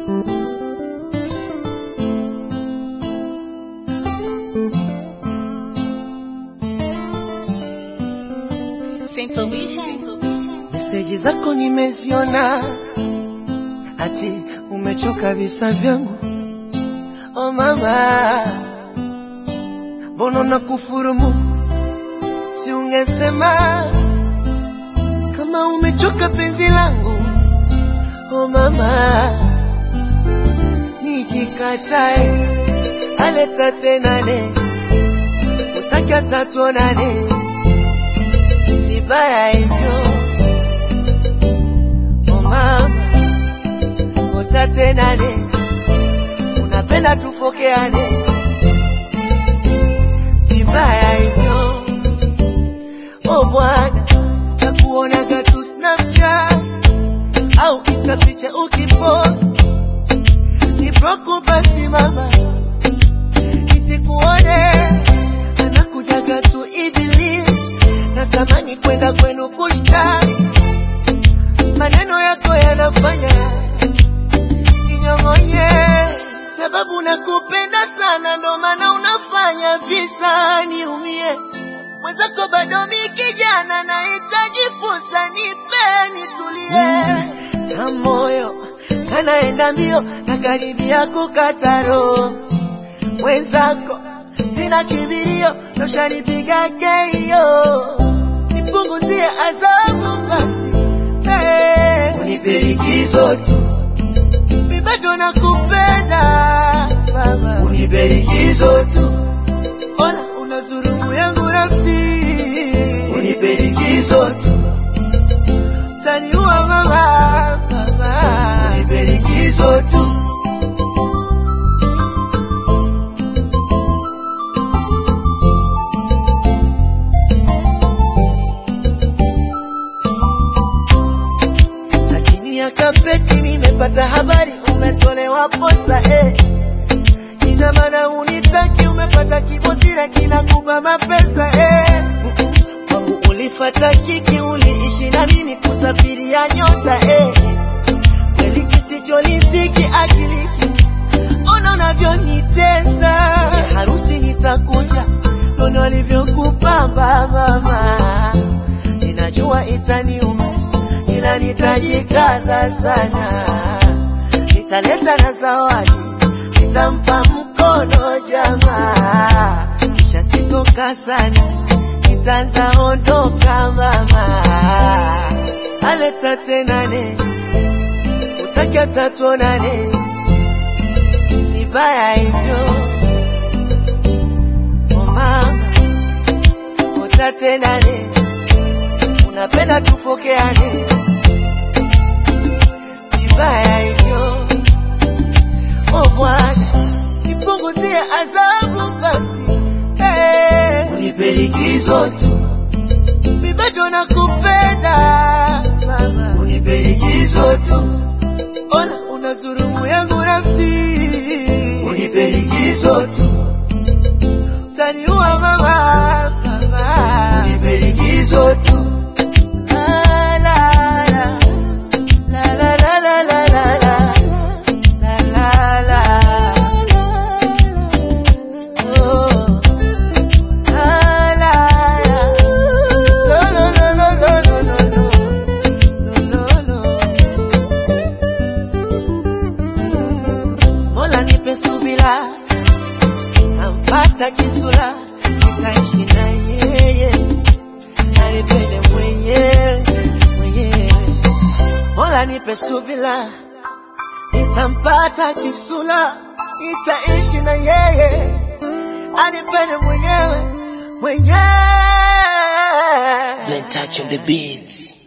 Meseji zako nimeziona, ati umechoka visa vyangu. Oh mama, mbona na kufurumu? Si ungesema kama umechoka penzi langu. Oh mama, nijikatae aleta tenane, utaki atatuonane vibaya hivyo. Oh mama, utatenane, unapenda tufokeane vibaya hivyo. Oh bwana, nakuonaga tu Snapchat au Insta picha ukipost nibroku, basi mama nisikuone, anakujaga tu Iblis, natamani kwenda kwenu kushtaki, maneno yako yanafanya ninyong'onye, sababu nakupenda sana, ndo maana unafanya visa niumie. Mwenzako bado mi kijana, nahitaji fursa, nipe nitulie, na moyo kanaenda mbio, na karibia kukata roho. Mwenzako sina kibirio, noshanipiga keio, nipunguzie adhabu basi, hey. Unipe likizo tu mi bado nakupenda baba, unipe likizo tu, ona unazulumu yangu nafsi, unipe likizo tu, taniua mama, baba, unipe likizo tu. Sa chini ya kapeti nimepata habari umetolewa posa eh. Ina maana unitaki, umepata kibosira kinakupa mapesa eh. Mm-mm. Kwangu ulifata kiki, uliishi na mimi kusafiria nyota eh. Kweli kisicholisiki akiliki, ona unavyonitesa. Ya harusi nitakuja, nono alivyokupamba mama, ninajua itaniuma ila nitajikaza sana, nitaleta na zawadi, nitampa mkono jamaa, kisha sitoka sana, nitaanza ondoka mama, aleta tenane, utaki atatuonane, vibaya hivyo oh mama, utatenane, unapenda tufokeane vibaya hivyo. Oh Bwana, nipunguzie adhabu basi, hey. Unipe likizo tu, mi bado nakupenda mama, unipe likizo tu, ona unazulumu yangu nafsi, unipe likizo tu, taniua mama, mama, unipe likizo tu. La, la, la. La la la la la la la la la la oh la la la no no no no no no no no no no Mola nipe subira tampata kisula nitaishi na yeye anipende mwenyewe mwenyewe Mola nipe subira, nitampata kisula, nitaishi na yeye, anipende mwenyewe mwenyewe. Blen touch on the beats.